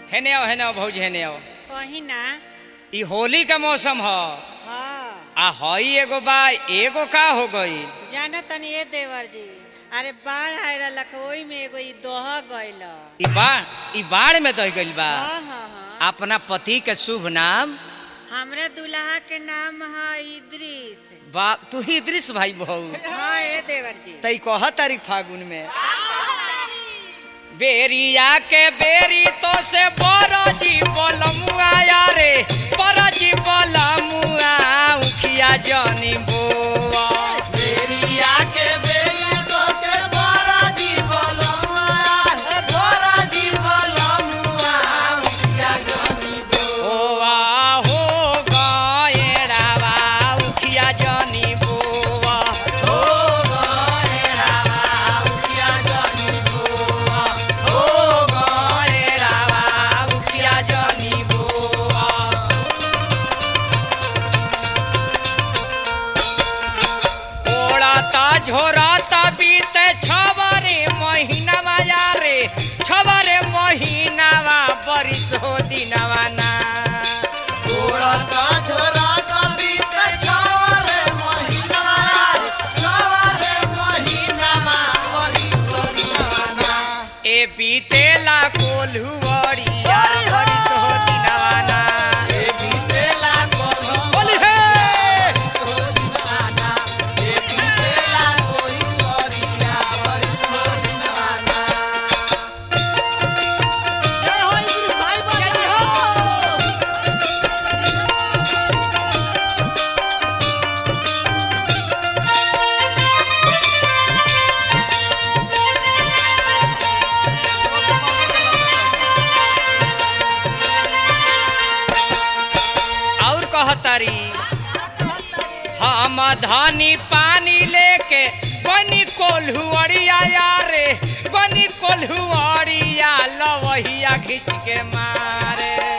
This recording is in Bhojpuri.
हेने आओ हेने आओ भौजी हेने आओ कहीं ना ई होली का मौसम ह हाँ आ हई एगो बा एगो का हो गई जाना तनी ए देवर जी अरे बाढ़ आए रहलक ओई में एगो ई दोह गइल ई बाढ़ ई बाढ़ में दह गइल बा हाँ हाँ हाँ अपना पति के शुभ नाम हमरे दुल्हा के नाम है इद्रिस बा तू ही दृश्य भाई बहू हाँ ए देवर जी तई कह तारीख फागुन में बेरिया के बेरी तो से बरजी बलमुआ रे बरजी बलमुआ उखिया जनी बोआ बेरिया के बेली तो से बड़ा जी बोलमुआ बड़ा जी बोलमुआ मुखिया जनी ओवा हो गएड़ावा उखिया जनी बोआ हो गएड़ावा मुखिया जनी बोआ हो गएड़ावा उखिया जनी बोआ कोड़ाता झोराता बीते छबरे महीना माया रे छबरे महीनावा बरिस हो दिनवा ना गोड़ता झोराता बीते छवरे महीना छवरे महीना मा बरिस दिनवाना ए बीतेला कोल्हुवरिया बरिस हो दिनवा ना ए बीतेला कोल्हू बोली हे बरिस हो दिनवाना ए बीतेला कोई गरिया बरिस हो दिनवाना जय हो इंद्रिस भाई बजा हो और कहतारी हम धानी पानी लेके गनी कोल्हुअरिया यारे गनी कोल्हुअरिया लवहिया खींच के मारे